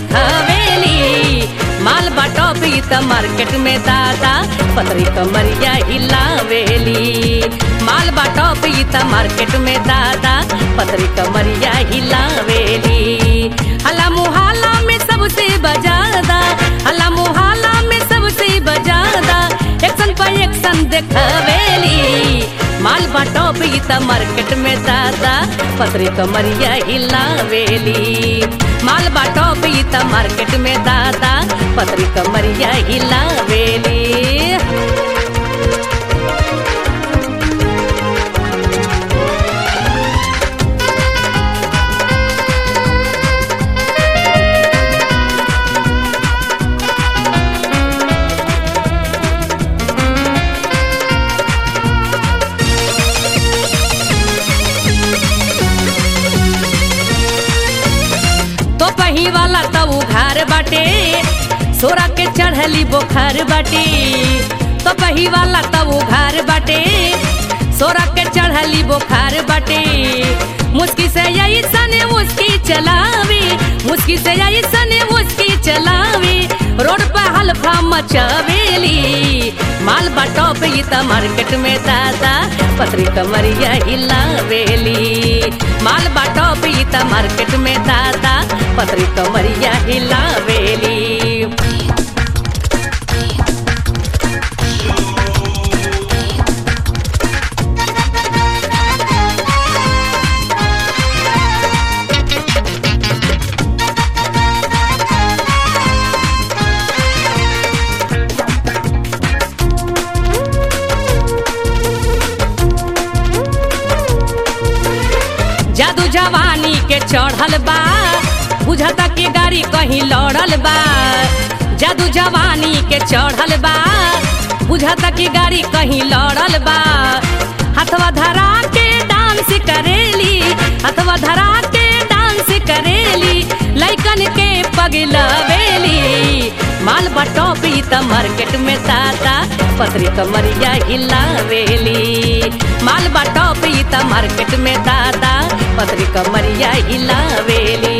देखवेली माल बाटोपी त मार्केट में दादा पतरी कमरिया हिलावेली माल बाटोपी त मार्केट में दादा पतरी कमरिया हिलावेली हला मुहाला में सबसे बजादा हला मुहाला में सबसे बजादा एक्शन पर एक्शन देखवेली माल बाटोपी त मार्केट में दादा पतरी कमरिया हिलावेली माल बाटोपी त मार्केट में दादा पतरी कमरिया हिलावेली तो पही वाला तो उघार बाटे सोरा के चढ़ली बोखार बाटे तो पही वाला तो उघार बाटे सोरा के चढ़ली बोखार बाटे मुस्की से यही सने मुस्की चलावी मुस्की से यही सने मुस्की चलावी रोड पर हल्फा मचावेली माल बाटो पे त मार्केट में दादा पतरी कमरिया हिलावेली माल बाटो पे त मार्केट में दादा पतरी कमरिया हिलावेली जादू जवानी के चढ़ल बा बुझता कि गाड़ी कहीं लड़ल बा जादू जवानी के चढ़ल बा बुझता कि गाड़ी कहीं लड़ल बा हथवा धरा के डांस करेली हथवा धरा के डांस करेली लैकन के पगलवेली माल बटोपी त मार्केट में दादा पतरी कमरिया हिलावेली माल बटोपी त मार्केट में दादा पतरी कमरिया हिलावेली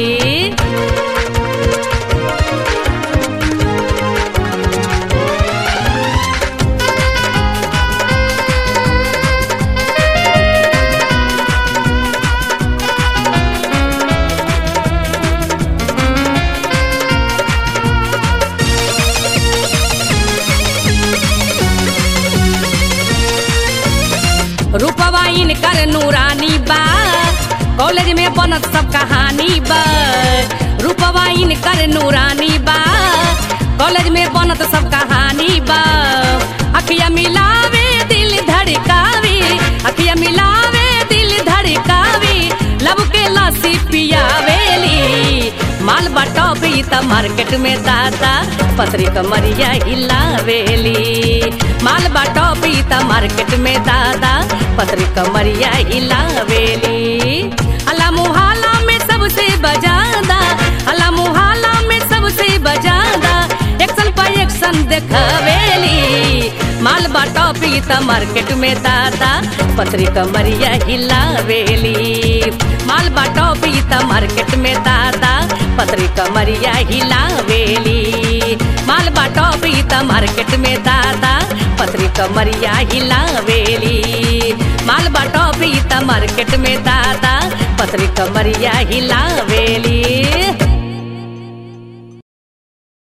रूपवा इनकर नूरानी बा कॉलेज में बनत सब कहानी बा रूपवा इनकर नूरानी बा कॉलेज में बनत सब कहानी बा अखिया मिलावे दिल धड़कावी अखिया मिलावे दिल धड़कावी लब के लस्सी पियावेली माल बटोबी त मार्केट में दादा पतरी कमरिया हिलावेली माल बटोबी त मार्केट में दादा पतरी कमरिया हिलावेली अला मुहाला में सबसे बजादा अला मुहाला में सबसे बजादा एक्शन पर एक्शन देखवेली माल बाटोपी त मार्केट में दादा पतरी कमरिया हिलावेली माल बाटोपी त मार्केट में दादा पतरी कमरिया हिलावेली माल बाटोपी त मार्केट में दादा पतरी कमरिया हिलावेली माल बाटोपी त मार्केट में दादा पतरी कमरिया हिलावेली